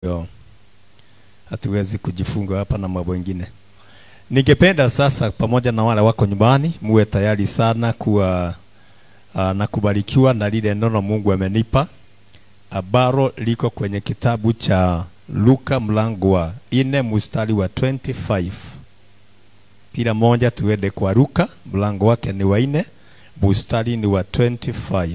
Yo, hatuwezi kujifunga hapa na mambo mengine. Ningependa sasa pamoja na wale wako nyumbani muwe tayari sana kuwa uh, na kubarikiwa na lile neno Mungu amenipa ambalo liko kwenye kitabu cha Luka mlango wa ine mstari wa 25. Kila moja tuende kwa Luka mlango wake ni wa ine mstari ni wa 25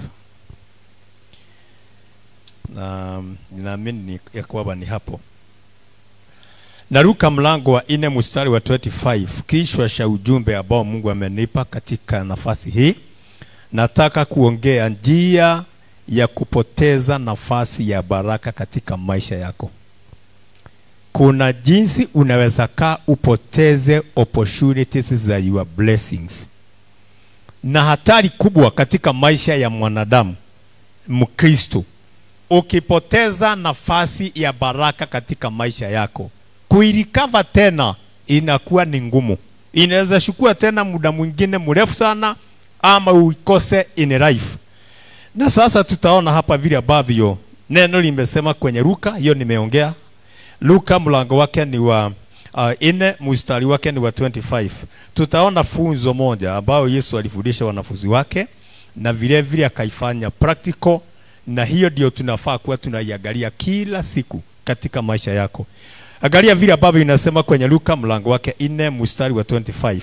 na ninaamini ni ya kwamba ni hapo na Luka mlango wa ine mstari wa 25, kichwa cha ujumbe ambao Mungu amenipa katika nafasi hii. Nataka kuongea njia ya kupoteza nafasi ya baraka katika maisha yako. Kuna jinsi unaweza kaa upoteze opportunities za your blessings, na hatari kubwa katika maisha ya mwanadamu Mkristo, ukipoteza nafasi ya baraka katika maisha yako kuilikava tena inakuwa ni ngumu. Inaweza chukua tena muda mwingine mrefu sana, ama uikose in life. Na sasa tutaona hapa vile ambavyo neno limesema kwenye Luka, hiyo nimeongea. Luka mlango wake ni wa uh, ine mstari wake ni wa 25. Tutaona funzo moja ambayo Yesu alifundisha wanafunzi wake na vile vile akaifanya practical, na hiyo ndio tunafaa kuwa tunaiangalia kila siku katika maisha yako. Angalia vile ambavyo inasema kwenye Luka mlango wake ine mstari wa 25.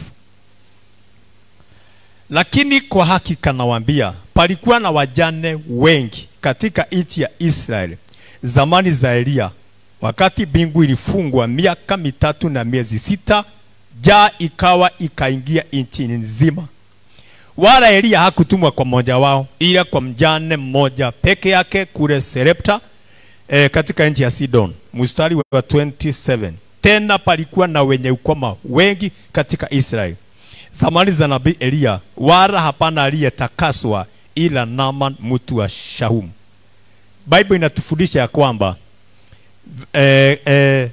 Lakini kwa hakika nawaambia, palikuwa na wajane wengi katika nchi ya Israeli zamani za Elia, wakati mbingu ilifungwa miaka mitatu na miezi sita, jaa ikawa ikaingia nchi nzima. Wala Elia hakutumwa kwa mmoja wao, ila kwa mjane mmoja peke yake kule Serepta e, katika nchi ya Sidon. Mstari wa 27. Tena palikuwa na wenye ukoma wengi katika Israeli zamani za nabii Eliya, wala hapana aliyetakaswa ila Naaman mtu wa Shahumu. Bible inatufundisha ya kwamba e, e,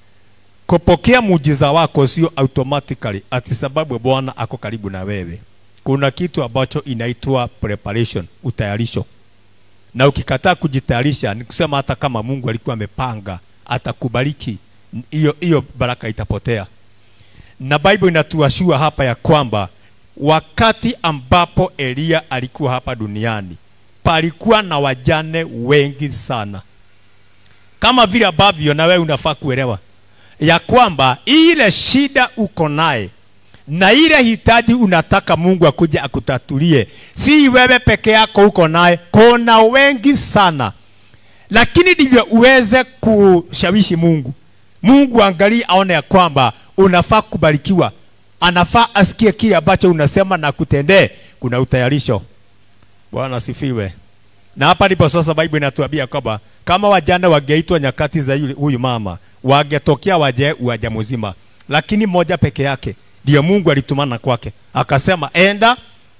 kupokea muujiza wako sio automatically ati sababu Bwana ako karibu na wewe. Kuna kitu ambacho inaitwa preparation, utayarisho na ukikataa kujitayarisha, ni kusema hata kama Mungu alikuwa amepanga atakubariki, hiyo hiyo baraka itapotea. Na Bible inatuashua hapa ya kwamba wakati ambapo Eliya alikuwa hapa duniani palikuwa na wajane wengi sana, kama vile ambavyo na wewe unafaa kuelewa ya kwamba ile shida uko naye na ile hitaji unataka Mungu akuja akutatulie, si wewe peke yako uko naye, kuna wengi sana. Lakini ndivyo uweze kushawishi Mungu. Mungu angalie, aone ya kwamba unafaa kubarikiwa, anafaa asikie kile ambacho unasema na kutendee. Kuna utayarisho. Bwana asifiwe. Na hapa ndipo sasa Bible inatuambia kwamba kama wajane wangeitwa nyakati za yule huyu mama, wangetokea waje uaja mzima, lakini moja peke yake ndio Mungu alitumana kwake, akasema enda,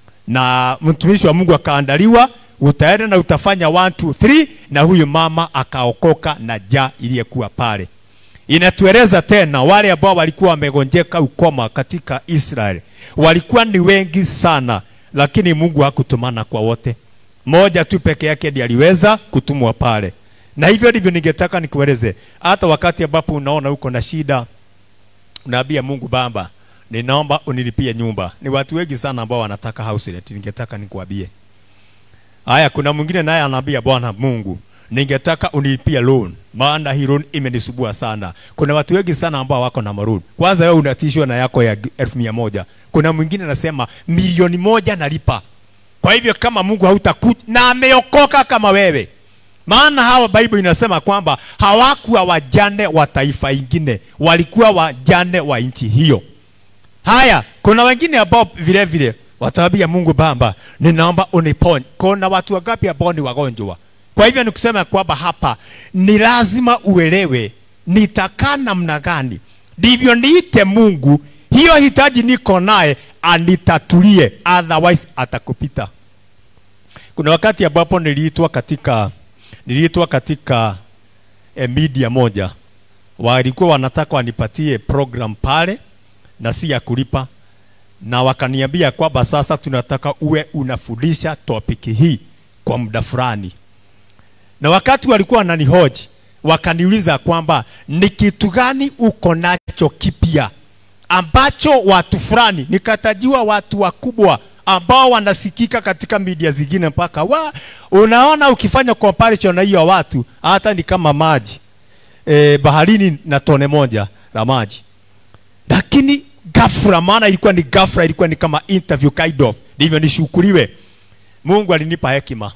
na mtumishi wa Mungu akaandaliwa, utaenda na utafanya 1 2 3, na huyu mama akaokoka na jaa iliyekuwa pale. Inatueleza tena wale ambao walikuwa wamegonjeka ukoma katika Israeli walikuwa ni wengi sana, lakini Mungu hakutumana kwa wote, moja tu peke yake ndiye aliweza kutumwa pale. Na hivyo ndivyo ningetaka nikueleze, hata wakati ambapo unaona uko na shida, unaambia Mungu Baba, ninaomba unilipie nyumba. Ni watu wengi sana ambao wanataka house rent, ningetaka nikuambie haya. Kuna mwingine naye anaambia Bwana Mungu, ningetaka unilipie loan, maana hii loan imenisubua sana. Kuna watu wengi sana ambao wako na maroon. Kwanza wewe unatishwa na yako ya elfu mia moja. Kuna mwingine anasema milioni moja nalipa. Kwa hivyo kama Mungu hautakuja na ameokoka kama wewe, maana hawa Bible inasema kwamba hawakuwa wajane wa taifa ingine, walikuwa wajane wa nchi hiyo. Haya, kuna wengine ambao vile vile wataambia Mungu Baba, ninaomba uniponye. Kuna watu wangapi ambao ni wagonjwa? Kwa hivyo nikusema kwamba hapa ni lazima uelewe nitakaa namna gani, ndivyo niite Mungu hiyo hitaji niko naye anitatulie, otherwise atakupita. Kuna wakati ambapo niliitwa katika niliitwa katika eh, media moja, walikuwa wanataka wanipatie program pale na si ya kulipa, na wakaniambia kwamba sasa tunataka uwe unafundisha topiki hii kwa muda fulani. Na wakati walikuwa wananihoji, wakaniuliza kwamba ni kitu gani uko nacho kipya ambacho watu fulani nikatajiwa watu wakubwa ambao wanasikika katika media zingine mpaka wa unaona ukifanya comparison na hiyo watu hata ni kama maji e, baharini na tone moja la maji lakini ghafla maana ilikuwa ni ghafla ilikuwa ni kama interview kind of ndivyo nishukuriwe mungu alinipa hekima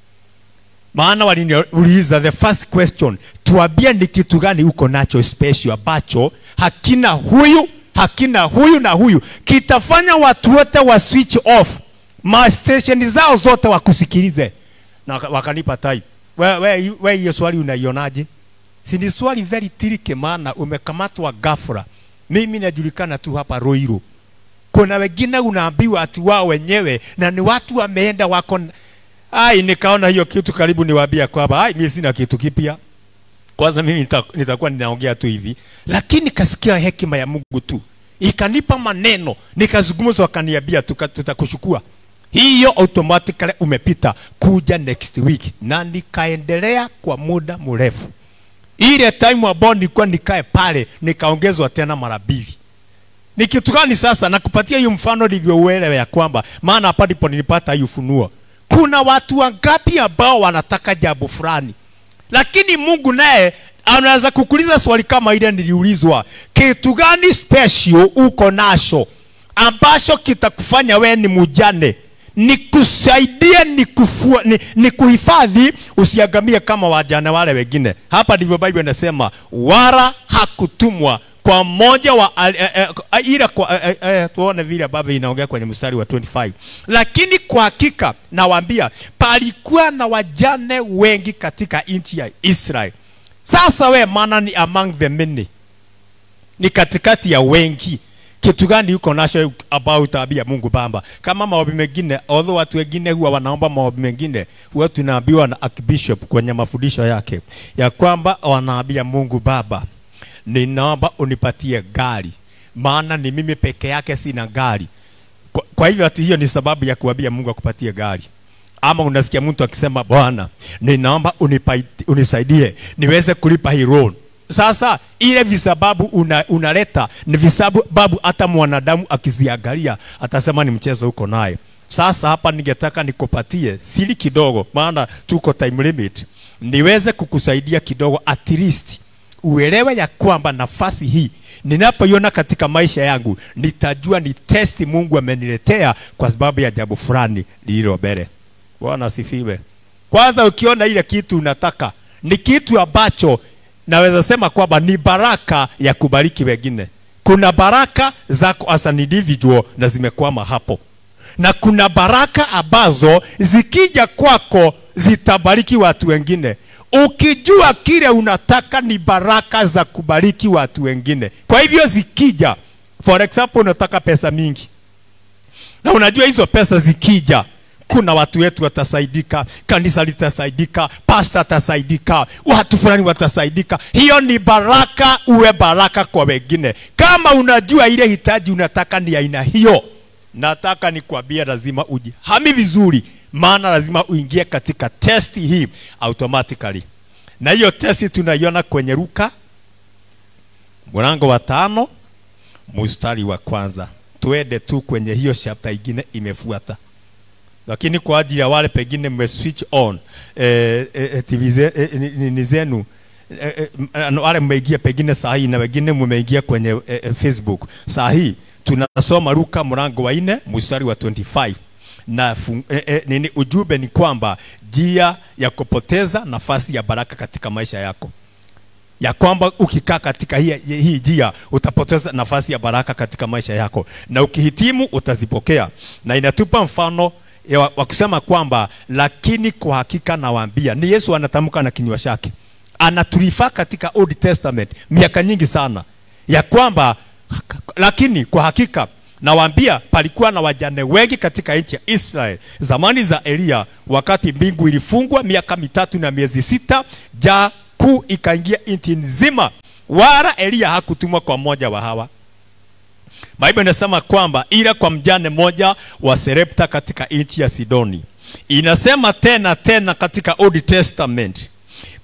maana waliniuliza the first question tuambie ni kitu gani uko nacho special ambacho hakina huyu hakina huyu na huyu kitafanya watu wote wa switch off ma station zao zote wakusikilize na waka- wakanipa type we we we hiyo swali unaionaje si ni swali very tricky maana umekamatwa ghafla mimi najulikana tu hapa Ruiru kuna wengine unaambiwa ati wao wenyewe na ni watu wameenda wako n- ai nikaona hiyo kitu karibu niwaambia kwamba ai mimi sina kitu kipya kwanza mimi nita- nitakuwa ninaongea tu hivi lakini kasikia hekima ya Mungu tu ikanipa maneno nikazungumza wakaniambia tuka- tutakuchukua hiyo automatically umepita kuja next week na nikaendelea kwa muda mrefu ile time ambao nilikuwa nikae pale nikaongezwa tena mara mbili ni kitu gani sasa nakupatia hiyo mfano ndivyo uelewe ya kwamba maana hapa ndipo nilipata hii ufunuo kuna watu wangapi ambao wanataka jambo fulani lakini mungu naye anaweza kukuuliza swali kama ile niliulizwa kitu gani special uko nacho ambacho kitakufanya wewe ni mujane nikusaidie nikufua, ni, ni kuhifadhi usiangamie kama wajane wale wengine hapa ndivyo bible inasema wala hakutumwa kwa mmoja wa al- eh, eh, ila kwa eh, eh, tuone vile ambavyo inaongea kwenye mstari wa 25 lakini kwa hakika nawaambia palikuwa na wajane wengi katika nchi ya Israeli sasa we maana ni among the many ni katikati ya wengi kitu gani uko nacho ambao utaambia Mungu Baba? Kama maombi mengine, although watu wengine huwa wanaomba maombi mengine, huwa tunaambiwa na Archbishop kwenye mafundisho yake ya kwamba wanaambia Mungu Baba, ninaomba unipatie gari, maana ni mimi peke yake sina gari. Kwa, kwa hivyo ati hiyo ni sababu ya kuambia Mungu akupatie gari ama unasikia mtu akisema Bwana, ninaomba unipai- unisaidie niweze kulipa hii loan. Sasa ile visababu una, unaleta ni visababu hata mwanadamu akiziangalia atasema ni mchezo uko naye. Sasa hapa ningetaka nikupatie siri kidogo, maana tuko time limit, niweze kukusaidia kidogo at least uelewe ya kwamba nafasi hii ninapoiona katika maisha yangu nitajua ni testi Mungu ameniletea kwa sababu ya jambo fulani lililo mbele. Bwana asifiwe. Kwanza ukiona ile kitu unataka ni kitu ambacho naweza sema kwamba ni baraka ya kubariki wengine. Kuna baraka zako as an individual na zimekwama hapo, na kuna baraka ambazo zikija kwako zitabariki watu wengine. Ukijua kile unataka ni baraka za kubariki watu wengine. Kwa hivyo zikija, for example, unataka pesa mingi na unajua hizo pesa zikija kuna watu wetu watasaidika, kanisa litasaidika, pasta atasaidika, watu fulani watasaidika. Hiyo ni baraka, uwe baraka kwa wengine. Kama unajua ile hitaji unataka ni aina hiyo, nataka nikwambie, lazima ujihami vizuri, maana lazima uingie katika testi hii automatically, na hiyo testi tunaiona kwenye Luka mlango wa tano mstari wa kwanza. Tuende tu kwenye hiyo chapter ingine imefuata lakini kwa ajili ya wale pengine mme switch on eh, eh, TV ze- eh, ni- nini zenu eh, eh, m- wale mmeingia pengine saa hii na wengine mmeingia kwenye eh, eh, Facebook saa hii tunasoma Luka mlango wa nne mstari wa 25 na fun, eh, eh, nini ujumbe ni kwamba njia ya kupoteza nafasi ya baraka katika maisha yako ya kwamba ukikaa katika hii, hii njia utapoteza nafasi ya baraka katika maisha yako, na ukihitimu utazipokea. Na inatupa mfano ya wa wa kusema kwamba lakini kwa hakika nawaambia, ni Yesu anatamka na kinywa chake, anatulifaa katika Old Testament miaka nyingi sana, ya kwamba lakini kwa hakika nawaambia palikuwa na wajane wengi katika nchi ya Israeli zamani za Eliya, wakati mbingu ilifungwa miaka mitatu na miezi sita, jaa kuu ikaingia nchi nzima, wala Eliya hakutumwa kwa mmoja wa hawa. Biblia inasema kwamba ila kwa mjane mmoja wa Serepta katika nchi ya Sidoni. Inasema tena tena katika Old Testament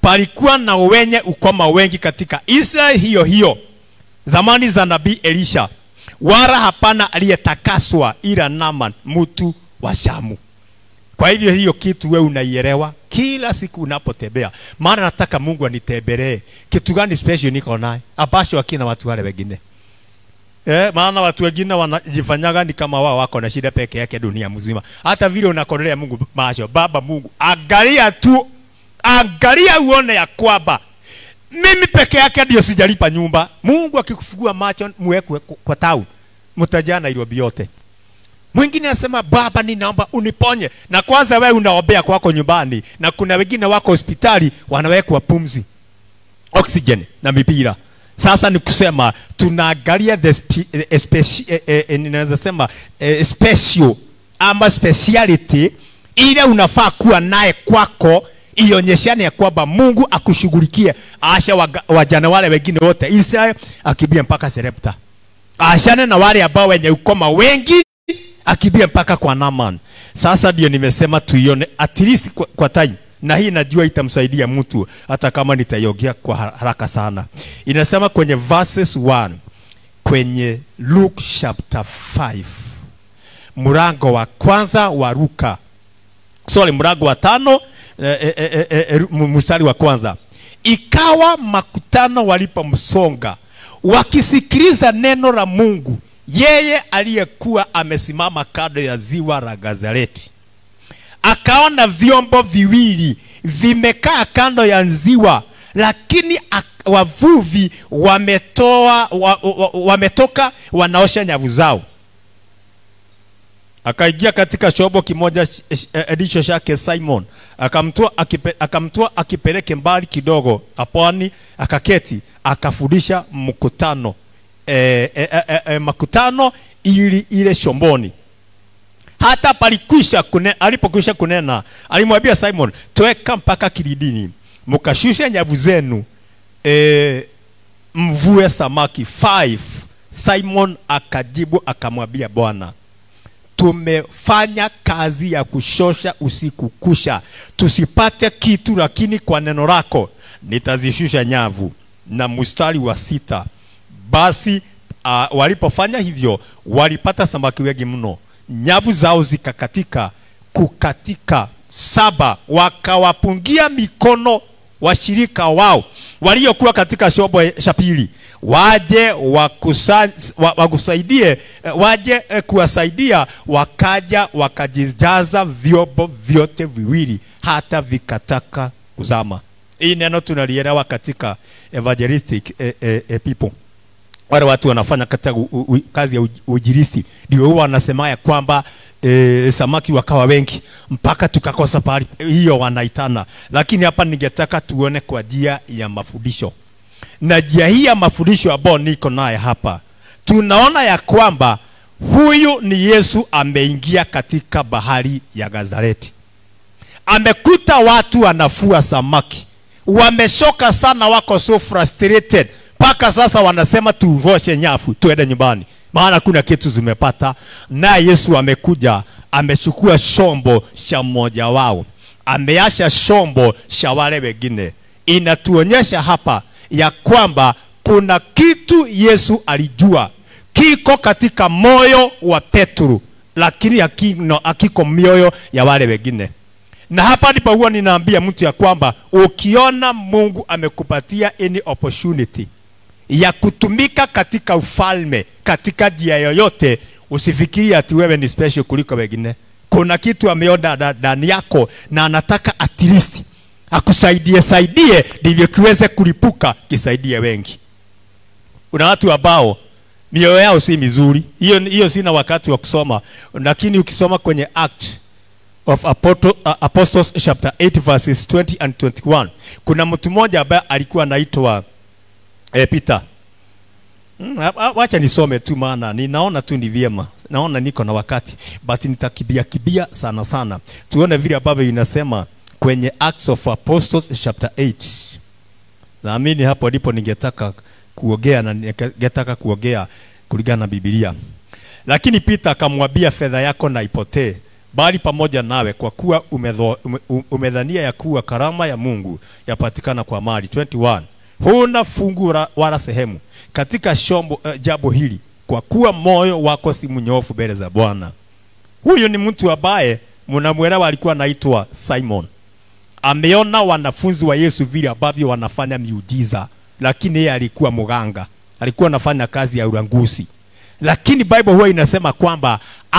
palikuwa na wenye ukoma wengi katika Israeli hiyo hiyo zamani za nabii Elisha, wala hapana aliyetakaswa ila Naaman mtu wa Shamu. Kwa hivyo hiyo kitu wewe unaielewa kila siku unapotembea, maana nataka Mungu anitembelee. Kitu gani special niko naye ambacho akina watu wale wengine Eh, maana watu wengine wanajifanyaga ni kama wao wako na shida peke yake dunia mzima. Hata vile unakodolea Mungu macho, Baba Mungu, angalia tu, angalia uone ya kwamba mimi peke yake ndio sijalipa nyumba. Mungu akikufungua macho muwekwe kwa town, mtajaa Nairobi yote. Mwingine anasema Baba, ninaomba uniponye, na kwanza wewe unaombea kwako nyumbani, na kuna wengine wako hospitali wanawekwa pumzi, oxygen na mipira. Sasa ni kusema tunaangalia the spe, eh, speci, eh, eh, ninaweza sema eh, special ama speciality ile unafaa kuwa naye kwako ionyeshane ya kwamba Mungu akushughulikie. Asha waga- wajana wale wengine wote Israel akibia mpaka Serepta, ashane na wale ambao wenye ukoma wengi akibia mpaka kwa Naaman. Sasa ndio nimesema tuione at least kwa, kwa time na hii najua itamsaidia mtu hata kama nitaiongea kwa har- haraka sana. Inasema kwenye verses 1 kwenye Luke chapter 5 mlango wa kwanza wa Luka, sorry, mlango wa tano eh, eh, eh, eh, eh, mstari wa kwanza. Ikawa makutano walipomsonga wakisikiliza neno la Mungu, yeye aliyekuwa amesimama kando ya ziwa la Gazareti akaona vyombo viwili vimekaa kando ya ziwa, lakini ak- wavuvi wametoa wa, wa, wametoka wanaosha nyavu zao. Akaingia katika chombo kimoja sh- sh- eh, ndicho chake Simon, akamtoa akipe, akamtoa akipeleke mbali kidogo apwani, akaketi akafundisha mkutano e, e, e, e, makutano ili ile shomboni hata palikwisha kune, alipokwisha kunena alimwambia Simon, tweka mpaka kilidini mkashushe nyavu zenu e, mvue samaki five. Simon akajibu akamwambia Bwana, tumefanya kazi ya kushosha usiku kusha tusipate kitu, lakini kwa neno lako nitazishusha nyavu. Na mstari wa sita, basi uh, walipofanya hivyo walipata samaki wengi mno, nyavu zao zikakatika kukatika saba, wakawapungia mikono washirika wao waliokuwa katika chombo cha pili waje wakusa, wa, wakusaidie eh, waje eh, kuwasaidia, wakaja wakajijaza vyombo vyote viwili hata vikataka kuzama. Hii neno tunalielewa katika evangelistic eh, eh, eh, people wale watu wanafanya katika u, u, kazi ya uj- ujirisi ndio huwa wanasema ya kwamba e, samaki wakawa wengi mpaka tukakosa pahali hiyo wanaitana, lakini hapa ningetaka tuone kwa njia ya mafundisho na njia hii ya mafundisho ambayo niko naye hapa, tunaona ya kwamba huyu ni Yesu ameingia katika bahari ya Gazareti amekuta watu wanafua samaki, wameshoka sana, wako so frustrated mpaka sasa wanasema tuvoshe nyafu tuende nyumbani, maana kuna kitu zimepata. Naye Yesu amekuja, amechukua shombo cha mmoja wao, ameasha shombo cha wale wengine. Inatuonyesha hapa ya kwamba kuna kitu Yesu alijua kiko katika moyo wa Petro, lakini hakino, hakiko mioyo ya wale wengine na hapa ndipo huwa ninaambia mtu ya kwamba ukiona Mungu amekupatia any opportunity ya kutumika katika ufalme katika njia yoyote, usifikiri ati wewe ni special kuliko wengine. Kuna kitu ameona nda- ndani yako na anataka at least akusaidie saidie, ndivyo kiweze kulipuka kisaidie wengi. Kuna watu ambao mioyo yao si mizuri, hiyo hiyo sina wakati wa kusoma, lakini ukisoma kwenye Act of Apoto- uh, Apostles chapter 8 verses 20 and 21 kuna mtu mmoja ambaye alikuwa anaitwa eh, Peter. Mm, ha- ha- wacha nisome tu maana ninaona tu ni vyema, naona niko na wakati but nitakibia kibia sana sana, tuone vile ambavyo inasema kwenye Acts of Apostles chapter 8. Naamini hapo ndipo ningetaka kuogea na ningetaka kuogea kulingana na Biblia. Lakini Peter akamwambia, fedha yako na ipotee, bali pamoja nawe kwa kuwa umedho, ume, umedhania ya kuwa karama ya Mungu yapatikana kwa mali 21 huna fungu ra- wala sehemu katika shombo uh, jambo hili kwa kuwa moyo wako si mnyofu mbele za Bwana huyu ni mtu ambaye mnamwelewa alikuwa anaitwa Simon ameona wanafunzi wa Yesu vile ambavyo wanafanya miujiza, lakini yeye alikuwa mganga, alikuwa anafanya kazi ya ulanguzi. Lakini Bible huwa inasema kwamba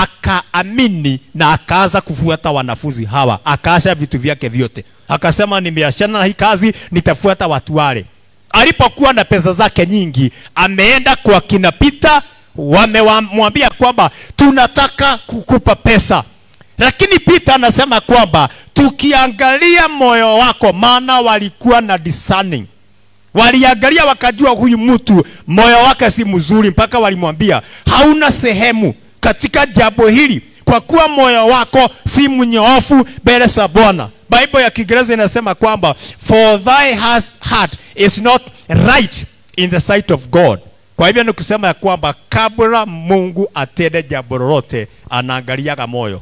akaamini na akaanza kufuata wanafunzi hawa, akaasha vitu vyake vyote, akasema nimeachana na hii kazi, nitafuata watu wale. Alipokuwa na pesa zake nyingi, ameenda kwa kina Pita, wamemwambia kwamba tunataka kukupa pesa lakini Peter anasema kwamba tukiangalia moyo wako, maana walikuwa na discerning, waliangalia wakajua huyu mtu moyo wake si mzuri, mpaka walimwambia hauna sehemu katika jambo hili, kwa kuwa moyo wako si mnyoofu mbele za Bwana. Bible ya Kiingereza inasema kwamba for thy has- heart is not right in the sight of God. Kwa hivyo ni kusema ya kwamba kabla Mungu atende jambo lolote, anaangaliaga moyo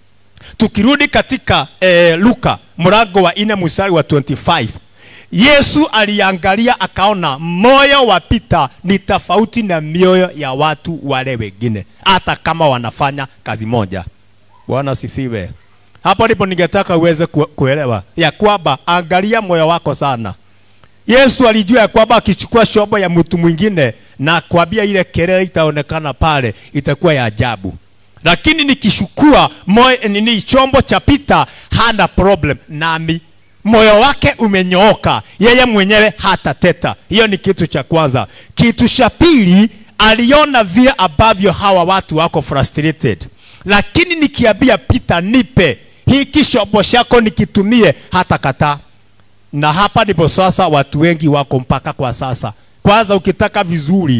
tukirudi katika eh, Luka mlango wa nne mstari wa 25 Yesu aliangalia akaona moyo wa Pita ni tofauti na mioyo ya watu wale wengine, hata kama wanafanya kazi moja. Bwana sifiwe. Hapo ndipo ningetaka uweze ku- kuelewa ya kwamba angalia moyo wako sana. Yesu alijua ya kwamba akichukua shobo ya mtu mwingine na kuambia ile kelele itaonekana pale itakuwa ya ajabu, lakini nikishukua moyo nini chombo cha Pita hana problem nami moyo wake umenyooka, yeye mwenyewe hatateta. Hiyo ni kitu cha kwanza. Kitu cha pili, aliona vile ambavyo hawa watu wako frustrated, lakini nikiambia Pita, nipe hiki chombo chako nikitumie, hata kataa na hapa ndipo sasa watu wengi wako mpaka kwa sasa. Kwanza ukitaka vizuri,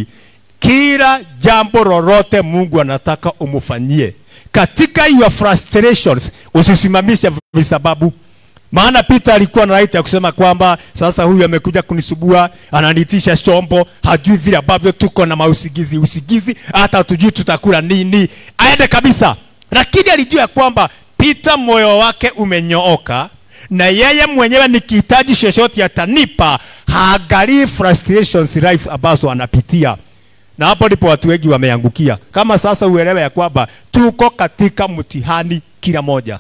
kila jambo lolote Mungu anataka umufanyie katika your frustrations, usisimamishe visababu. Maana Peter alikuwa na right ya kusema kwamba sasa huyu amekuja kunisubua, ananitisha chombo, hajui vile ambavyo tuko na mausigizi usigizi, hata tujui tutakula nini, aende kabisa. Lakini alijua ya kwamba Peter moyo wake umenyooka na yeye mwenyewe nikihitaji chochote atanipa, haangalii frustrations life ambazo anapitia na hapo ndipo watu wengi wameangukia. Kama sasa uelewe ya kwamba tuko katika mtihani kila moja.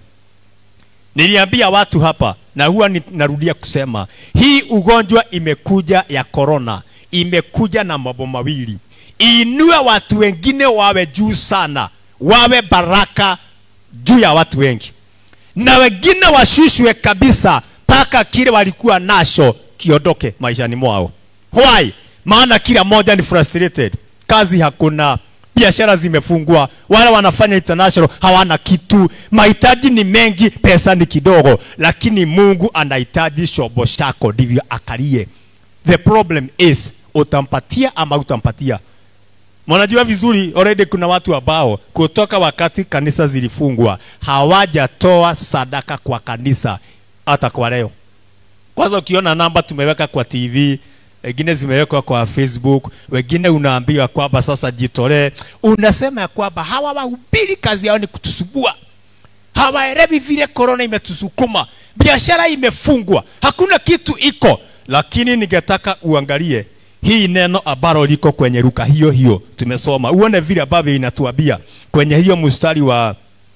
Niliambia watu hapa na huwa ni- narudia kusema hii ugonjwa imekuja ya korona, imekuja na mambo mawili: inue watu wengine wawe juu sana, wawe baraka juu ya watu wengi, na wengine washushwe kabisa mpaka kile walikuwa nacho kiondoke maishani mwao. Why? Maana kila moja ni frustrated, kazi hakuna, biashara zimefungwa, wale wanafanya international hawana kitu, mahitaji ni mengi, pesa ni kidogo, lakini Mungu anahitaji shobo chako ndivyo akalie. The problem is utampatia ama utampatia. Mnajua vizuri already kuna watu ambao kutoka wakati kanisa zilifungwa hawajatoa sadaka kwa kanisa hata kwa leo. Kwanza ukiona namba tumeweka kwa TV, wengine zimewekwa kwa Facebook, wengine unaambiwa kwamba sasa jitolee. Unasema ya kwamba hawa wahubiri kazi yao ni kutusubua, hawaelewi vile korona imetusukuma, biashara imefungwa, hakuna kitu iko. Lakini ningetaka uangalie hii neno ambalo liko kwenye Luka hiyo hiyo tumesoma, uone vile ambavyo inatuambia kwenye hiyo mstari wa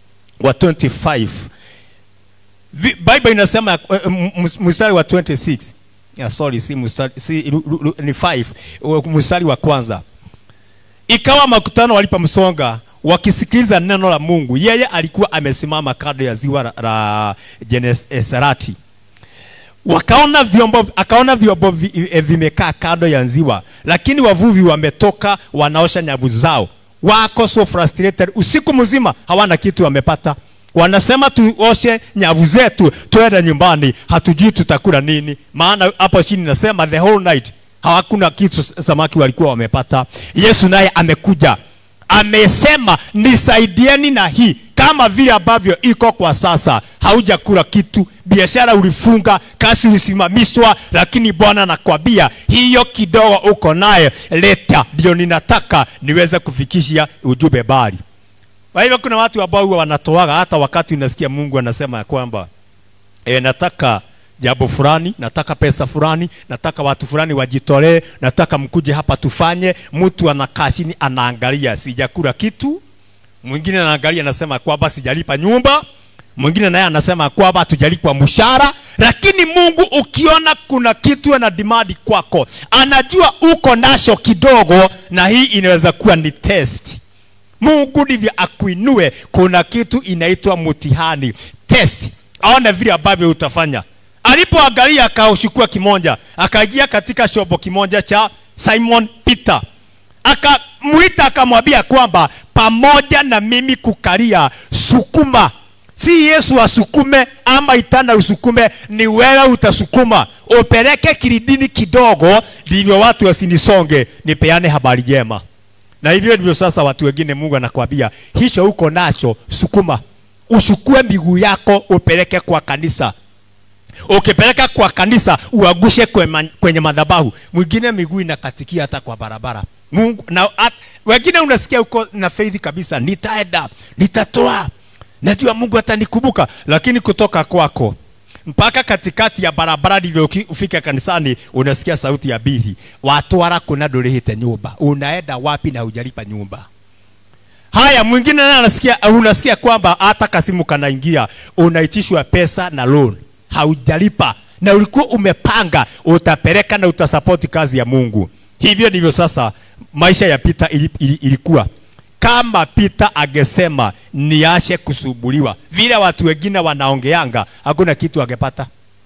wa 25 Vi- Bible inasema uh, m- m- mstari wa 26 yeah, sorry si mstari si lu- lu- lu- ni 5 uh, mstari wa kwanza ikawa makutano walipomsonga wakisikiliza neno la Mungu yeye alikuwa amesimama kando ya ziwa la, la Genesareti wakaona vyombo akaona vyombo vi, e, vimekaa kando ya ziwa lakini wavuvi wametoka wanaosha nyavu zao wako so frustrated usiku mzima hawana kitu wamepata wanasema tuoshe nyavu zetu twende nyumbani hatujui tutakula nini maana hapo chini nasema the whole night hawakuna kitu samaki walikuwa wamepata yesu naye amekuja amesema nisaidieni na hii kama vile ambavyo iko kwa sasa haujakula kitu biashara ulifunga kasi ulisimamishwa lakini bwana nakwambia hiyo kidogo uko naye leta ndio ninataka niweze kufikisha ujumbe bali Kwa hivyo kuna watu ambao huwa wanatoaga hata wakati unasikia Mungu anasema ya kwamba e, nataka jambo fulani, nataka pesa fulani, nataka watu fulani wajitolee, nataka mkuje hapa tufanye. Mtu anakaa chini anaangalia, sijakula kitu. Mwingine anaangalia anasema kwamba sijalipa nyumba. Mwingine naye anasema kwamba hatujalipwa mshahara. Lakini Mungu ukiona kuna kitu ana demand kwako, anajua uko nacho kidogo, na hii inaweza kuwa ni test. Mungu ndivyo akuinue. Kuna kitu inaitwa mtihani, test, aone vile ambavyo utafanya. Alipoangalia akauchukua kimoja, akaingia katika shobo kimoja cha Simon Peter, akamwita akamwambia kwamba pamoja na mimi kukalia, sukuma. Si Yesu asukume ama itana usukume, ni wewe utasukuma, upeleke kilidini kidogo, ndivyo watu wasinisonge, nipeane habari njema. Na hivyo ndivyo sasa watu wengine Mungu anakwambia hicho uko nacho, sukuma, ushukue miguu yako upeleke kwa kanisa. Ukipeleka kwa kanisa uagushe kwenye, kwenye madhabahu. Mwingine miguu inakatikia hata kwa barabara. Mungu na at, wengine unasikia uko na faith kabisa, nitaenda, nitatoa, najua Mungu atanikumbuka, lakini kutoka kwako mpaka katikati ya barabara ndivyo uki- ufike kanisani, unasikia sauti ya bihi, watwara kuna ndurihite nyumba. Unaenda wapi na hujalipa nyumba? Haya, mwingine naye anasikia, unasikia kwamba hata kasimu kanaingia, unaitishwa pesa na loan, haujalipa na ulikuwa umepanga utapeleka na utasapoti kazi ya Mungu. Hivyo ndivyo sasa maisha ya Peter ili, ili, ilikuwa. Kama Peter angesema niache kusumbuliwa vile watu wengine wanaongeanga, hakuna kitu angepata.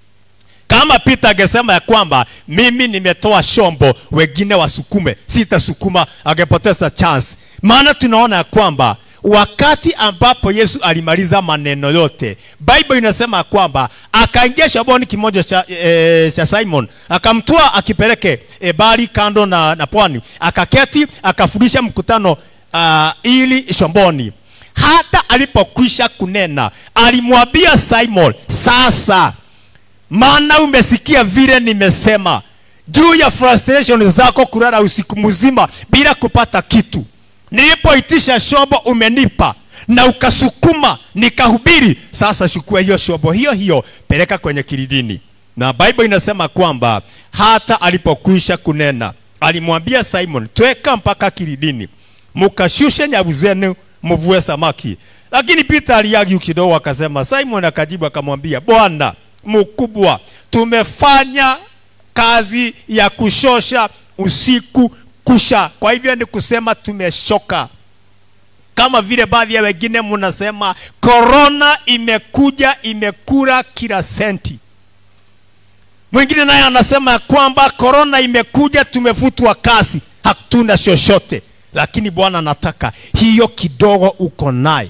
Kama Peter angesema ya kwamba mimi nimetoa shombo, wengine wasukume, sitasukuma, angepoteza chance. Maana tunaona ya kwamba wakati ambapo Yesu alimaliza maneno yote, Bible inasema ya kwamba akaingia shomboni kimoja cha, e, cha Simon akamtoa akipeleke e, bali kando na, na pwani, akaketi akafundisha mkutano uh, ili shomboni. Hata alipokwisha kunena, alimwambia Simon, sasa maana umesikia vile nimesema juu ya frustration zako kulala usiku mzima bila kupata kitu. Nilipoitisha shombo umenipa na ukasukuma nikahubiri. Sasa chukua hiyo shombo hiyo hiyo, peleka kwenye kilidini. Na Bible inasema kwamba hata alipokwisha kunena alimwambia Simon, tweka mpaka kilidini, mukashushe nyavu zenu mvue samaki. Lakini Peter aliagi kidogo, akasema, Simon akajibu akamwambia, Bwana mkubwa, tumefanya kazi ya kushosha usiku kusha, kwa hivyo ni kusema tumeshoka. Kama vile baadhi ya wengine mnasema korona imekuja imekula kila senti. Mwingine naye anasema ya kwamba korona imekuja tumefutwa kazi, hatuna chochote. Lakini Bwana anataka hiyo kidogo uko naye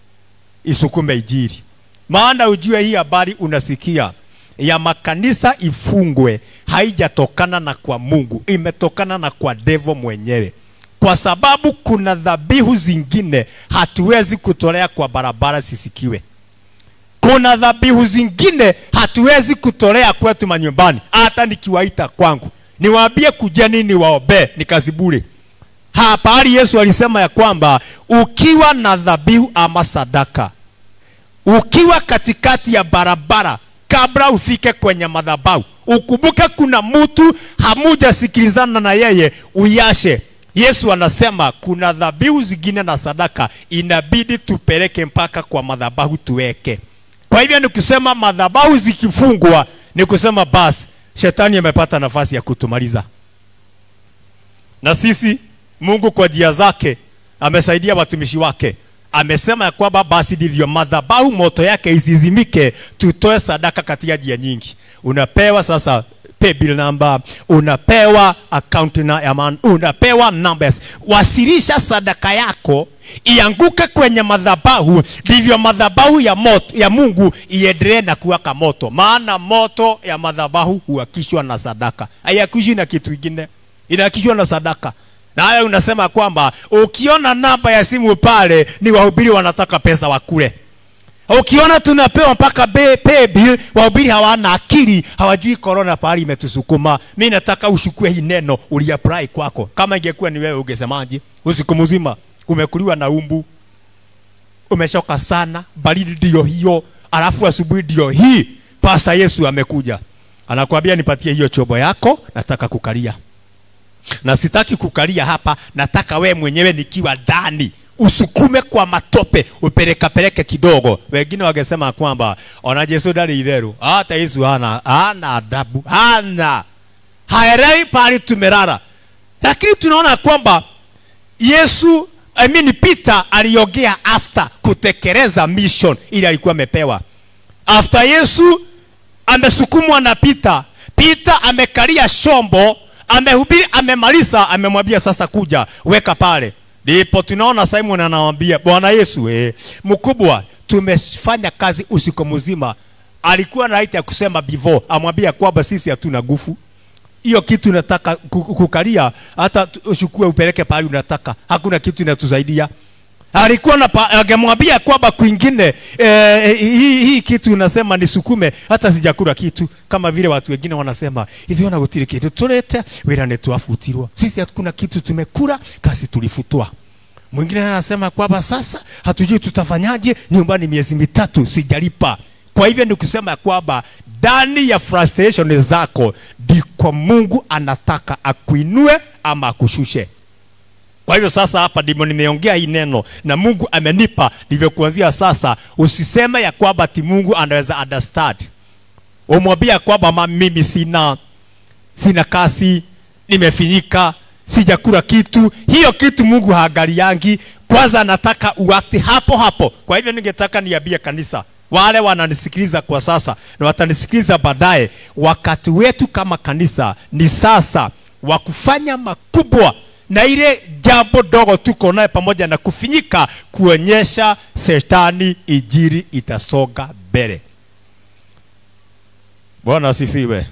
isukume ijiri, maana ujue hii habari unasikia ya makanisa ifungwe haijatokana na kwa Mungu, imetokana na kwa devo mwenyewe, kwa sababu kuna dhabihu zingine hatuwezi kutolea kwa barabara sisikiwe. Kuna dhabihu zingine hatuwezi kutolea kwetu manyumbani, hata nikiwaita kwangu niwaambie kujeni niwaombee, ni kazi bure. Hapa hali Yesu alisema ya kwamba ukiwa na dhabihu ama sadaka, ukiwa katikati ya barabara kabla ufike kwenye madhabahu, ukumbuke kuna mtu hamujasikilizana na yeye, uyashe. Yesu anasema kuna dhabihu zingine na sadaka inabidi tupeleke mpaka kwa madhabahu tuweke. Kwa hivyo ni kusema madhabahu zikifungwa, ni kusema basi shetani amepata nafasi ya kutumaliza. Na sisi Mungu kwa njia zake amesaidia watumishi wake amesema ya kwamba basi ndivyo madhabahu moto yake isizimike, tutoe sadaka katika njia nyingi. Unapewa sasa pay bill number, unapewa account number, unapewa numbers. Wasilisha sadaka yako ianguke kwenye madhabahu, ndivyo madhabahu ya moto ya Mungu iendelee na kuwaka moto, maana moto ya madhabahu huakishwa na sadaka, haiakishwi na kitu kingine, inaakishwa na sadaka. Na haya unasema kwamba ukiona namba ya simu pale ni wahubiri wanataka pesa wakule. Ukiona tunapewa mpaka be- pay bill, wahubiri hawana akili, hawajui corona pahali imetusukuma. Mimi nataka ushukue hii neno uliapply kwako. Kama ingekuwa ni wewe ungesemaje? Usiku mzima umekuliwa na umbu, umechoka sana, baridi ndio hiyo, alafu asubuhi ndio hii, pasa Yesu amekuja, anakuambia nipatie hiyo chobo yako, nataka kukalia na sitaki kukalia hapa, nataka we mwenyewe nikiwa ndani usukume kwa matope upeleka peleke kidogo. Wengine wangesema kwamba ona Yesu ndari itheru, hata Yesu hana hana adabu, hana haelewi pale tumelala, lakini tunaona kwamba Yesu I mean Peter aliongea after kutekeleza mission ili alikuwa amepewa. After Yesu amesukumwa na Peter, Peter amekalia shombo, amehubiri, amemaliza, amemwambia sasa kuja weka pale. Ndipo tunaona Simon anamwambia Bwana Yesu, eh, mkubwa, tumefanya kazi usiku mzima. Alikuwa na right ya kusema before, amwambia kwamba sisi hatuna nguvu hiyo kitu unataka ku- kukalia, hata tu- uchukue upeleke pahali unataka, hakuna kitu inatusaidia. Alikuwa na pa- angemwambia kwamba kwingine eh, hii, hii kitu unasema nisukume, hata sijakula kitu, kama vile watu wengine wanasema hivi, ona gutire kindu turete wira ni twafutirwo, sisi hakuna kitu tumekula, kazi tulifutwa. Mwingine anasema kwamba sasa hatujui tutafanyaje, nyumbani miezi mitatu sijalipa. Kwa hivyo ni kusema ya kwamba ndani ya frustration zako ndiko Mungu anataka akuinue ama akushushe. Kwa hivyo sasa hapa ndimo nimeongea hii neno na Mungu amenipa, ndivyo kuanzia sasa usiseme ya kwamba ati Mungu anaweza understand. Umwambia kwamba ma mimi sina sina kasi, nimefinyika, sijakula kitu. Hiyo kitu Mungu haangaliangi, kwanza anataka uakti hapo hapo. Kwa hivyo ningetaka niambie kanisa, wale wananisikiliza kwa sasa na watanisikiliza baadaye, wakati wetu kama kanisa ni sasa wa kufanya makubwa na ile jambo dogo tuko naye pamoja na kufinyika, kuonyesha shetani ijiri itasonga mbele. Bwana asifiwe.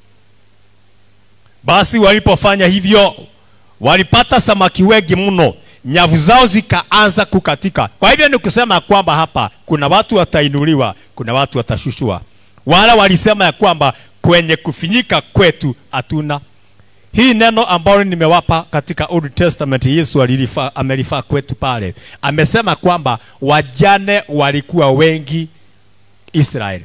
Basi walipofanya hivyo, walipata samaki wengi mno, nyavu zao zikaanza kukatika. Kwa hivyo ni kusema kwamba hapa kuna watu watainuliwa, kuna watu watashushwa. Wala walisema ya kwamba kwenye kufinyika kwetu hatuna hii neno ambalo nimewapa katika Old Testament Yesu alilifaa amelifaa kwetu pale. Amesema kwamba wajane walikuwa wengi Israeli,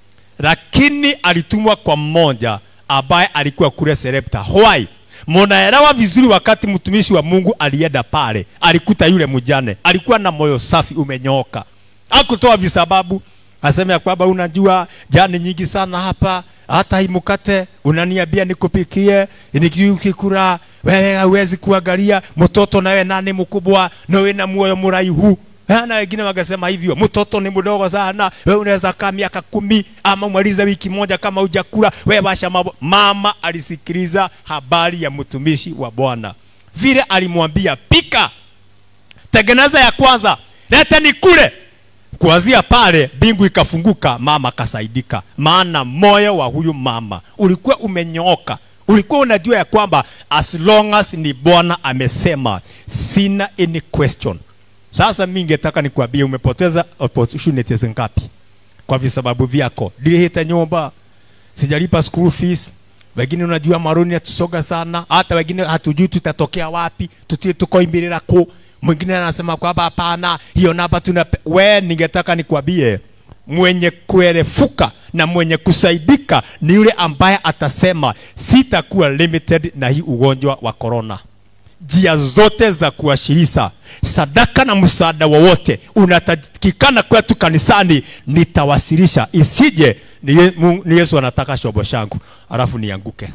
lakini alitumwa kwa mmoja ambaye alikuwa kule Serepta. Why? Munaelewa vizuri, wakati mtumishi wa Mungu alienda pale, alikuta yule mjane alikuwa na moyo safi umenyooka, akutoa visababu aseme ya kwamba unajua jani nyingi sana hapa, hata hii mkate unaniambia nikupikie, nikikula wewe hauwezi kuangalia mtoto, nawe nani mkubwa, nawe na moyo mraihu Eh, na wengine wakasema hivyo, mtoto ni mdogo sana, wewe unaweza kaa miaka kumi ama umalize wiki moja kama hujakula, wewe basha mambo. Mama alisikiliza habari ya mtumishi wa Bwana, vile alimwambia pika, tengeneza ya kwanza, leta nikule. Kuanzia pale mbingu ikafunguka, mama akasaidika, maana moyo wa huyu mama ulikuwa umenyooka. Ulikuwa unajua ya kwamba as long as ni Bwana amesema, sina any question. Sasa mimi ningetaka nikwambie, umepoteza opportunities ngapi kwa visababu vyako? Nilihita nyumba, sijalipa school fees, wengine unajua maroni yatusoga sana, hata wengine hatujui tutatokea wapi, tutie tukoimbirira ku mwingine anasema kwamba hapana, hiyo namba tuna we, ningetaka nikwambie mwenye kuerefuka na mwenye kusaidika ni yule ambaye atasema sitakuwa limited na hii ugonjwa wa corona. Njia zote za kuashirisha sadaka na msaada wowote unatakikana kwetu kanisani, nitawasilisha, isije ni, Ye- Mungu- ni Yesu anataka shobo shangu alafu nianguke.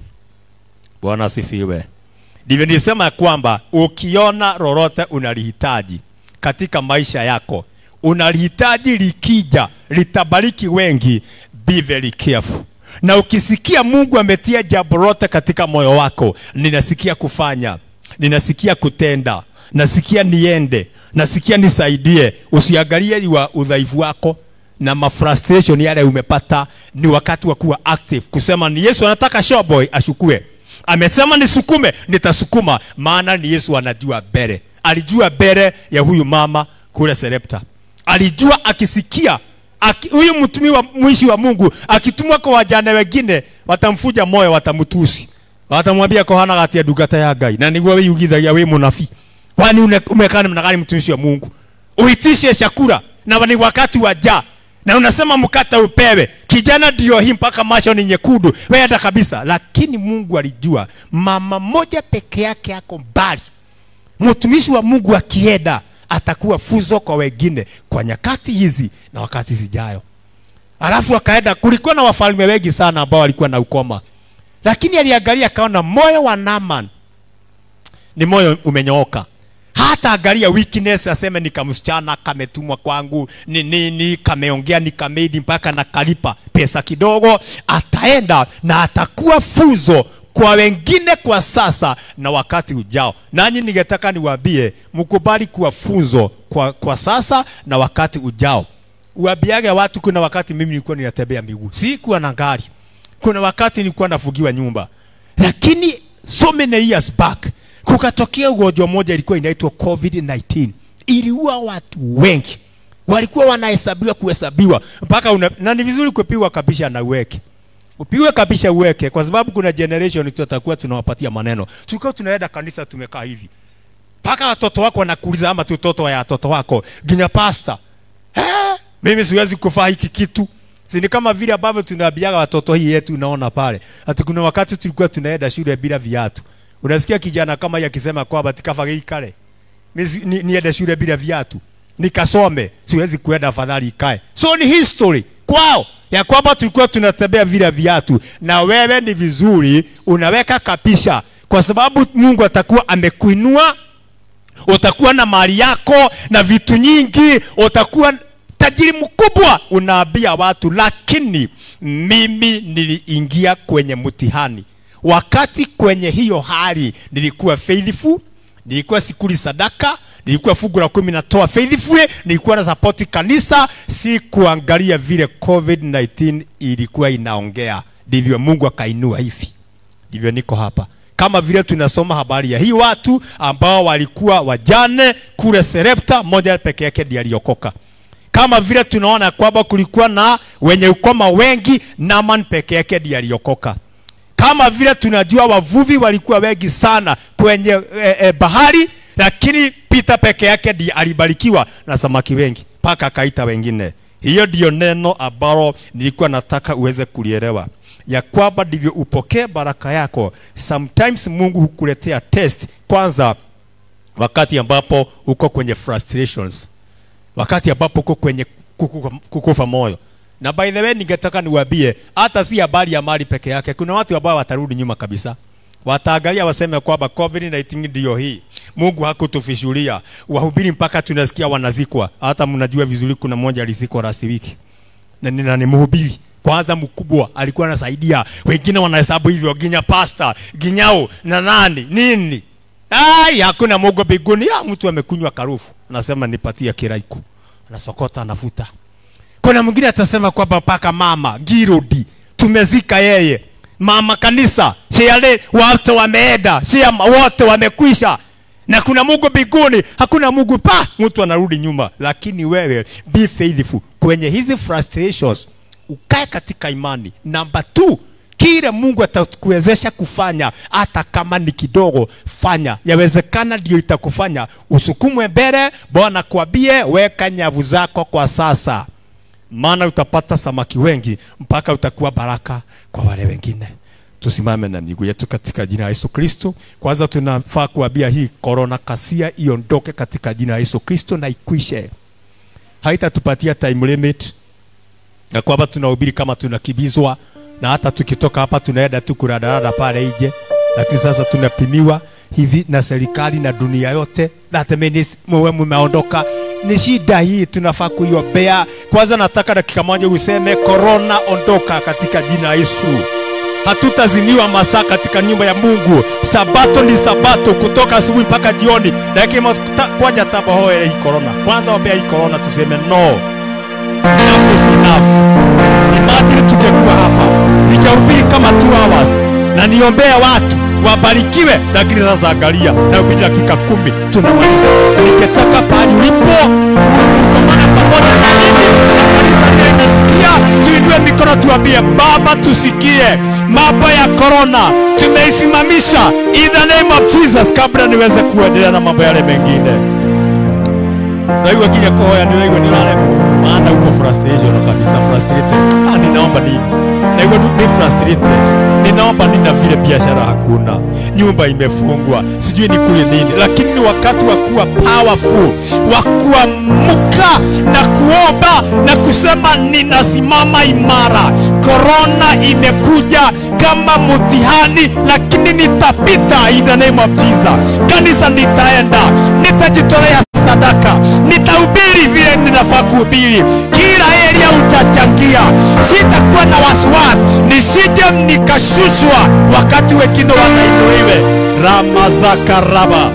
Bwana asifiwe. Ndivyo nilisema ya kwamba ukiona lolote unalihitaji katika maisha yako, unalihitaji likija, litabariki wengi, be very careful. Na ukisikia Mungu ametia jambo lote katika moyo wako, ninasikia kufanya, ninasikia kutenda, nasikia niende, nasikia nisaidie, usiangalie wa udhaifu wako na mafrustration yale umepata. Ni wakati wa kuwa active, kusema ni Yesu anataka showboy ashukue amesema nisukume, nitasukuma, maana ni Yesu anajua mbele. Alijua mbele ya huyu mama kule Serepta, alijua akisikia aki, huyu mtumi wa mwishi wa Mungu akitumwa kwa wajane wengine, watamfuja moyo, watamtusi, watamwambia kohana gatia ndungata ya Ngai na niguo wiyugithagia wi munabii, kwani une- umekaa namna gani mtumishi wa Mungu? uitishe chakula na ni wakati wa jaa na unasema mkate upewe kijana ndio hii mpaka macho ni nyekundu weenda kabisa lakini mungu alijua mama moja peke yake ako mbali mtumishi wa mungu akienda atakuwa fuzo kwa wengine kwa nyakati hizi na wakati zijayo alafu akaenda kulikuwa na wafalme wengi sana ambao walikuwa na ukoma lakini aliangalia akaona moyo wa naman ni moyo umenyooka hata angalia weakness aseme ni kamsichana kametumwa kwangu ni nini kameongea ni kamedi mpaka nakalipa pesa kidogo ataenda na atakuwa fuzo kwa wengine kwa sasa na wakati ujao nanyi ningetaka niwaambie mkubali kuwa funzo kwa, kwa sasa na wakati ujao uambiage watu kuna wakati mimi nilikuwa ninatembea miguu sikuwa na gari kuna wakati nilikuwa nafugiwa nyumba lakini so many years back kukatokea ugonjwa moja ilikuwa inaitwa covid-19 iliua watu wengi walikuwa wanahesabiwa kuhesabiwa mpaka una, na ni vizuri kupigwa kabisha na uweke upigwe kabisha uweke kwa sababu kuna generation tutakuwa tunawapatia maneno tulikuwa tunaenda kanisa tumekaa hivi mpaka watoto wako wanakuuliza ama tutoto ya watoto wako ginya pasta eh, mimi siwezi kufaa hiki kitu si ni kama vile ambavyo tunaambiaga watoto hii yetu unaona pale ati kuna wakati tulikuwa tunaenda shule bila viatu unasikia kijana kama yeye akisema kwamba tikafage ikale mimi si- ni, niende shule bila viatu nikasome siwezi kuenda afadhali ikae so ni history kwao ya kwamba tulikuwa tunatembea vile viatu na wewe ni vizuri unaweka kapisha kwa sababu mungu atakuwa amekuinua utakuwa na mali yako na vitu nyingi utakuwa tajiri mkubwa unaambia watu lakini mimi niliingia kwenye mtihani wakati kwenye hiyo hali nilikuwa faithful nilikuwa sikuli sadaka nilikuwa fungu la kumi natoa faithfully nilikuwa na sapoti kanisa si kuangalia vile covid-19 ilikuwa inaongea ndivyo mungu akainua hivi ndivyo niko hapa kama vile tunasoma habari ya hii watu ambao walikuwa wajane kule serepta moja peke yake ndiye aliokoka kama vile tunaona kwamba kulikuwa na wenye ukoma wengi naman peke yake ndiye aliokoka kama vile tunajua wavuvi walikuwa wengi sana kwenye e, e, bahari lakini Peter peke yake ndiye alibarikiwa na samaki wengi mpaka akaita wengine. Hiyo ndiyo neno ambalo nilikuwa nataka uweze kulielewa ya kwamba ndivyo upokee baraka yako. Sometimes Mungu hukuletea test kwanza, wakati ambapo uko kwenye frustrations, wakati ambapo uko kwenye kukufa, kukufa moyo. Na by the way, ningetaka niwaambie hata si habari ya mali peke yake. Kuna watu ambao watarudi nyuma kabisa, wataangalia waseme kwamba COVID-19 ndiyo hii, Mungu hakutufishulia. Wahubiri mpaka tunasikia wanazikwa. Hata mnajua vizuri, kuna mmoja alizikwa last week na ni, na ni mhubiri kwanza mkubwa alikuwa anasaidia wengine wanahesabu hivyo ginya pasta ginyao na nani nini ai hakuna Mungu mbinguni ah mtu amekunywa karufu anasema nipatie kiraiku anasokota anafuta kuna mwingine atasema kwamba mpaka mama girodi tumezika yeye mama kanisa siale watu wameenda sia wote wamekwisha na kuna Mungu mbinguni, hakuna Mungu pa, mtu anarudi nyuma. Lakini wewe be faithful kwenye hizi frustrations, ukae katika imani. Namba two, kile Mungu atakuwezesha kufanya, hata kama ni kidogo, fanya. Yawezekana ndio itakufanya usukumwe mbele. Bwana kwambie, weka nyavu zako kwa sasa, maana utapata samaki wengi mpaka utakuwa baraka kwa wale wengine. Tusimame na miguu yetu katika jina la Yesu Kristo. Kwanza tunafaa kuambia hii korona kasia iondoke katika jina la Yesu Kristo na ikwishe. Haitatupatia time limit na kwamba tunahubiri kama tunakimbizwa, na hata tukitoka hapa tunaenda tu kuradarada pale nje, lakini sasa tunapimiwa hivi na serikali na dunia yote, that means muwe mmeondoka. Ni shida hii, tunafaa kuiombea. Kwanza nataka dakika moja useme korona, ondoka katika jina la Yesu hatutazimiwa masaa katika nyumba ya Mungu. Sabato ni sabato, kutoka asubuhi mpaka jioni. Lakini kwaja tabahoe hii corona, kwanza ombea hii corona, tuseme no, enough is enough. Imagine tungekuwa hapa nikahubiri kama 2 hours na niombea watu wabarikiwe, lakini sasa angalia, nahubiri dakika kumi tunamaliza. Ningetaka pahali ulipo ukomana pamoja na mimi na kanisa linasikia, tuinue mikono tuambie, Baba, tusikie mambo ya corona tumeisimamisha in the name of Jesus, kabla niweze kuendelea na mambo yale mengine. naigua nginya kuhoya nä raigua nä raremwo maana uko frustration kabisa frustrated ah, ninaomba nini naigua tu ni frustrated ninaomba nina vile biashara hakuna nyumba imefungwa sijui ni kule nini lakini ni wakati wa kuwa powerful wa kuamuka na kuomba na kusema ninasimama imara korona imekuja kama mtihani lakini nitapita in the name of Jesus kanisa nitaenda nitajitolea sadaka nitahubiri vile ninafaa kuhubiri kila area utachangia sitakuwa na wasiwasi nisije nikashushwa wakati wengine wanainuliwe ramazakaraba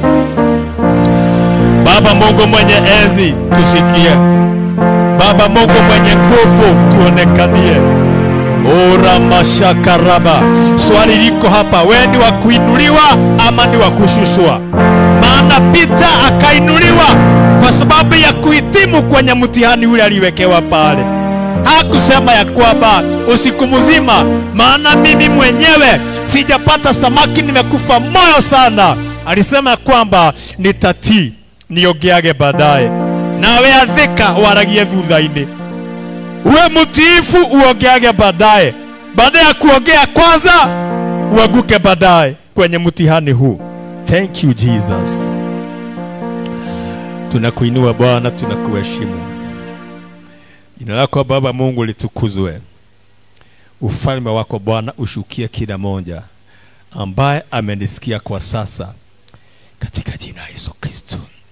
baba mungu mwenye enzi tusikie baba mungu mwenye nguvu tuonekanie ora mashakaraba swali liko hapa we ni wa kuinuliwa ama ni wa kushushwa maana pita akainuliwa kwa sababu ya kuhitimu kwenye mtihani ule aliwekewa pale hakusema ya kwamba usiku mzima maana mimi mwenyewe sijapata samaki nimekufa moyo sana alisema ya kwamba nitatii niongeage baadaye nawe athika waragie thutha-inĩ uwe mtiifu uongeage baadaye baada ya kuongea kwanza uanguke baadaye kwenye mtihani huu thank you jesus tunakuinua bwana tunakuheshimu jina lako baba mungu litukuzwe ufalme wako bwana ushukie kila moja ambaye amenisikia kwa sasa katika jina la yesu kristo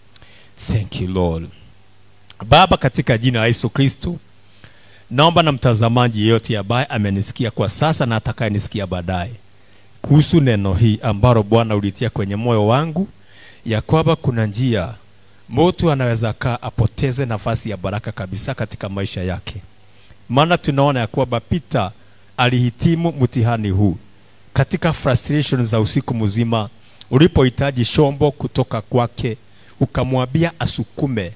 thank you lord baba katika jina la yesu kristo naomba na mtazamaji yeyote ambaye amenisikia kwa sasa na atakayenisikia baadaye kuhusu neno hii ambalo bwana ulitia kwenye moyo wangu ya kwamba kuna njia mtu anaweza kaa apoteze nafasi ya baraka kabisa katika maisha yake maana tunaona ya kwamba Peter alihitimu mtihani huu katika frustration za usiku mzima ulipohitaji shombo kutoka kwake ukamwambia asukume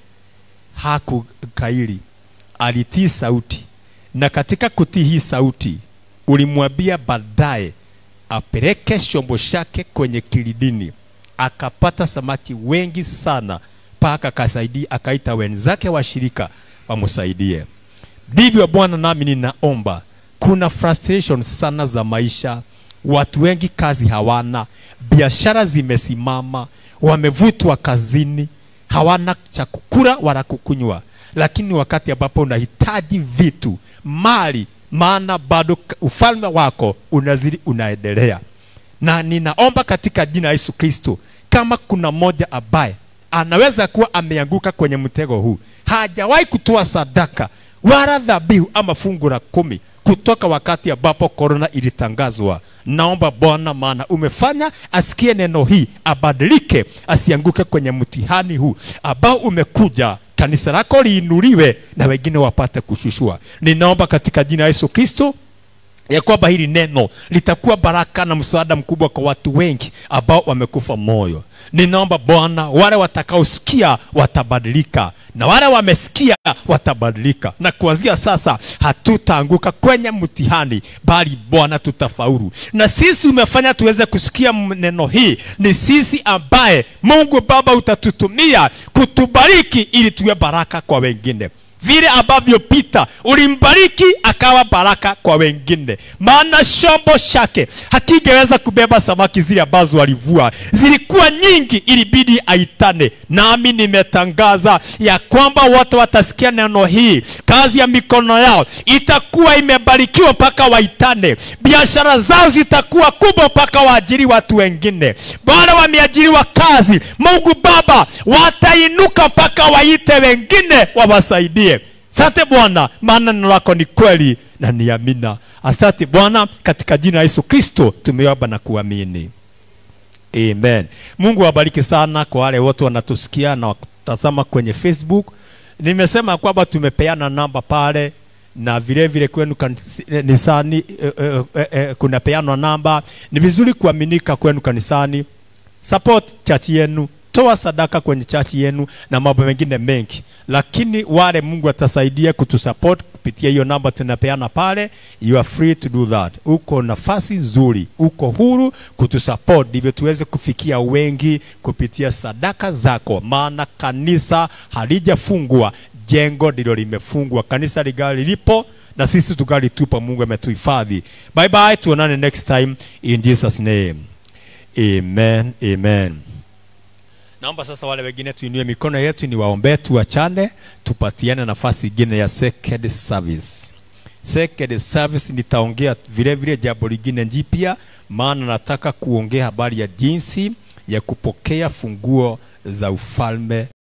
hakukaili alitii sauti na katika kutii hii sauti ulimwambia baadaye apeleke shombo chake kwenye kilidini akapata samaki wengi sana mpaka akasaidia akaita wenzake washirika wamsaidie ndivyo bwana nami ninaomba kuna frustration sana za maisha watu wengi kazi hawana biashara zimesimama wamevutwa kazini hawana cha kukula wala kukunywa lakini wakati ambapo unahitaji vitu mali maana bado k- ufalme wako unazidi unaendelea na ninaomba katika jina la yesu kristo kama kuna mmoja ambaye anaweza kuwa ameanguka kwenye mtego huu hajawahi kutoa sadaka wala dhabihu ama fungu la kumi kutoka wakati ambapo korona ilitangazwa naomba bwana maana umefanya asikie neno hii abadilike asianguke kwenye mtihani huu ambao umekuja kanisa lako liinuliwe na wengine wapate kushushua ninaomba katika jina la yesu kristo ya kwamba hili neno litakuwa baraka na msaada mkubwa kwa watu wengi ambao wamekufa moyo ninaomba bwana wale watakaosikia watabadilika na wale wamesikia watabadilika na kuanzia sasa hatutaanguka kwenye mtihani bali bwana tutafaulu na sisi umefanya tuweze kusikia m- neno hii ni sisi ambaye mungu baba utatutumia kutubariki ili tuwe baraka kwa wengine vile ambavyo Pita ulimbariki akawa baraka kwa wengine, maana shombo chake hakingeweza kubeba samaki zile ambazo alivua, zilikuwa nyingi, ilibidi aitane. Nami nimetangaza ya kwamba wote watasikia neno hii, kazi ya mikono yao itakuwa imebarikiwa mpaka waitane, biashara zao zitakuwa kubwa mpaka waajiri watu wengine. Wale wameajiriwa kazi, Mungu Baba watainuka mpaka waite wengine wawasaidie. Asante Bwana, maana neno lako ni kweli na ni amina. Asante Bwana, katika jina la Yesu Kristo tumeomba na kuamini. Amen. Mungu awabariki sana kwa wale wote wanatusikia na watazama kwenye Facebook. Nimesema kwamba tumepeana namba pale na vile vile kwenu kanisani eh, eh, eh, eh, kuna peanwa namba. Ni vizuri kuaminika kwenu kanisani. Support church yenu, toa sadaka kwenye chachi yenu na mambo mengine mengi, lakini wale Mungu atasaidia kutusupport kupitia hiyo namba tunapeana pale, you are free to do that. Uko nafasi nzuri, uko huru kutusupport ndivyo tuweze kufikia wengi kupitia sadaka zako, maana kanisa halijafungwa, jengo ndilo limefungwa. Kanisa ligali lipo na sisi tugali tupo, Mungu ametuhifadhi. Bye bye, tuonane next time in Jesus name. Amen, amen. Naomba sasa wale wengine tuinue mikono yetu, ni waombee, tuachane, tupatiane nafasi ingine ya second service. Second service nitaongea vile vile jambo lingine jipya, maana nataka kuongea habari ya jinsi ya kupokea funguo za ufalme